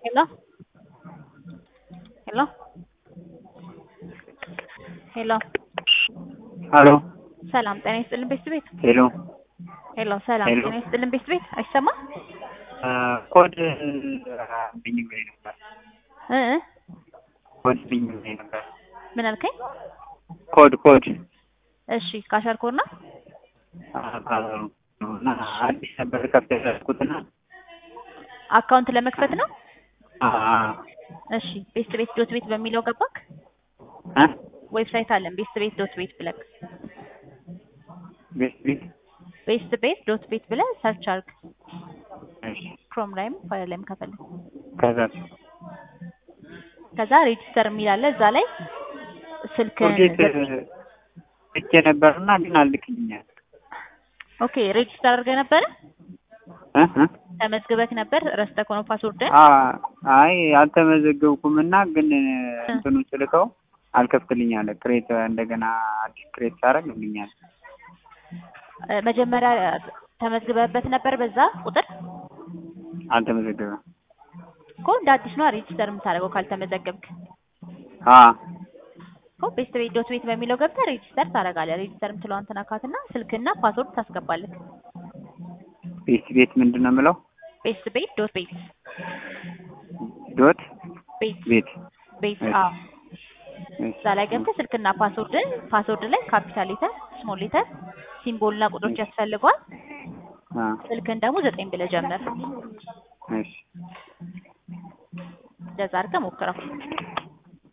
Hello? Hello? ሄሎ ሀሎ ሰላም ጤና ይስጥልን ቤት ቤት ሄሎ ሄሎ ሰላም ሄሎ። ጤና ይስጥልን ቤት ቤት አይሰማም ኮድ ብኝ ብኝ ነበር እ እ ኮድ ብኝ ብኝ ነበር ምን አልከኝ? ኮድ ኮድ እሺ ካሸር ኮድ ነው ካሉ እና አዲስ ነበር ከፍተ ያደረኩትና አካውንት ለመክፈት ነው። አ እሺ ቤስት ቤት ዶት ቤት በሚለው ገባክ? አ ዌብሳይት አለን ቤስት ቤት ዶት ቤት ብለህ ቤት ቤት ቤስት ቤት ዶት ቤት ብለህ ሰርች አድርግ። እሺ ክሮም ላይም ፋይል ላይም ከፈለግ ከዛ ከዛ ሬጂስተር የሚል አለ እዛ ላይ ስልክ ኮዴት እቼ ነበርና ግን አልክልኛል ኦኬ ሬጂስተር አድርገህ ነበረ እ እ ተመዝግበክ ነበር ረስተህ ነው ፓስወርድን አ አይ አልተመዘገብኩምና ግን እንትኑ ስልከው አልከፍትልኝ አለ ክሬት እንደገና አዲስ ክሬት ሳደርግልኛል እ መጀመሪያ ተመዝግበህበት ነበር በዛ ቁጥር አልተመዘገበም እኮ እንደ አዲስ ነው ሬጂስተር የምታደርገው ካልተመዘገብክ አ እኮ ቤስት ቤት ዶት ቤት በሚለው ገብተህ ሬጂስተር ታደርጋለህ ሬጂስተር የምትለዋን ትነካትና ስልክና ፓስወርድ ታስገባለህ ቤት ቤት ምንድን ነው የምለው ቤስት ቤት ዶት ቤት ዶት ቤት ቤት ቤት እሺ። አዎ እሺ። እዛ ላይ ገብተህ ስልክና ፓስወርድን ፓስወርድ ላይ ካፒታል ሌተር ስሞል ሌተር ሲምቦልና ቁጥሮች ያስፈልገዋል አ ስልክን ደግሞ ዘጠኝ ብለህ ጀምር እሺ እንደዛ አድርገህ ሞክረው